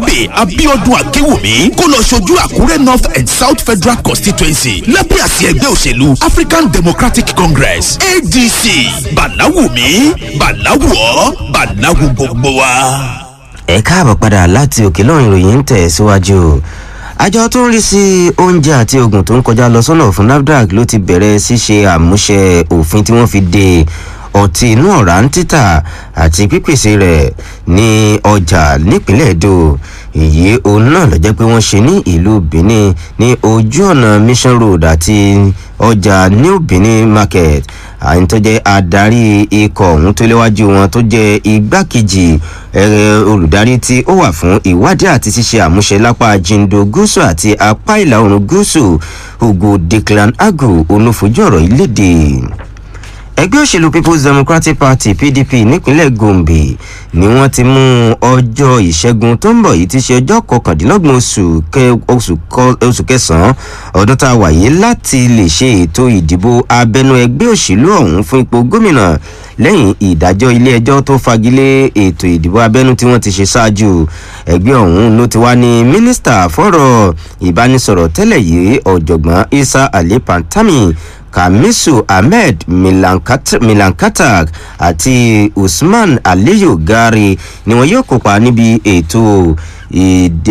barnabe abiodun akewumi kó lọ ṣojú àkúrẹ́ north and south federal constituency lábẹ́ àsíá ẹgbẹ́ òṣèlú african democratic congress adc bàláwùmí bàláwùọ́ bàláwù gbogbo wa. ẹ káàbọ̀ padà láti òkè lọ́run ìròyìn ń tẹ̀ síwájú àjọ tó ń rí sí oúnjẹ àti oògùn tó ń kọjá lọ sọ́nà fún nafdac ló ti bẹ̀rẹ̀ ṣíṣe àmúṣe òfin tí wọ́n fi de ọtí inú ọ̀rá ń títà àti pípèsè rẹ̀ ní ọjà nípínlẹ̀ èdò èyí òun náà ló jẹ́ pé wọ́n ṣe ní ìlú benin ní ojú ọ̀nà mission road àti ọjà new benin market àyìn tó jẹ́ adarí ikọ̀ ọ̀hún tó léwájú wọn tó jẹ́ igbákejì ẹ̀rẹ̀ olùdarí tí ó wà fún ìwádìí àti ṣíṣe àmúṣe lápá jindo gúúsù àti apá ìlà oòrùn gúúsù ugo declan agu onufojú ọ̀rọ̀ ìlédè ẹgbẹ́ òṣèlú people's democratic party pdp nípínlẹ̀ gombe ni wọ́n ti mú ọjọ́ ìṣẹ́gun tó ń bọ̀ yìí ti ṣe ọjọ́ kọkàndínlọ́gbọ̀n oṣù kẹsàn-án ọdún tá a wà yìí láti lè ṣe ètò ìdìbò abẹnú ẹgbẹ́ òṣèlú ọ̀hún fún ipò gómìnà lẹ́yìn ìdájọ́ ilé ẹjọ́ tó fagilé ètò ìdìbò abẹ́nú tí wọ́n ti ṣe ṣáájú ẹgbẹ́ ọ̀hún ló ti wá ní mínísítà fọ́rọ̀ ìbánisọ̀rọ̀ tẹ́lẹ̀ yìí ọ̀jọ̀gbọ́n isa ali pantami kamisu ahmed milankatak àti usman aliyu gari ni wọn yóò kópa níbi ètò ìdè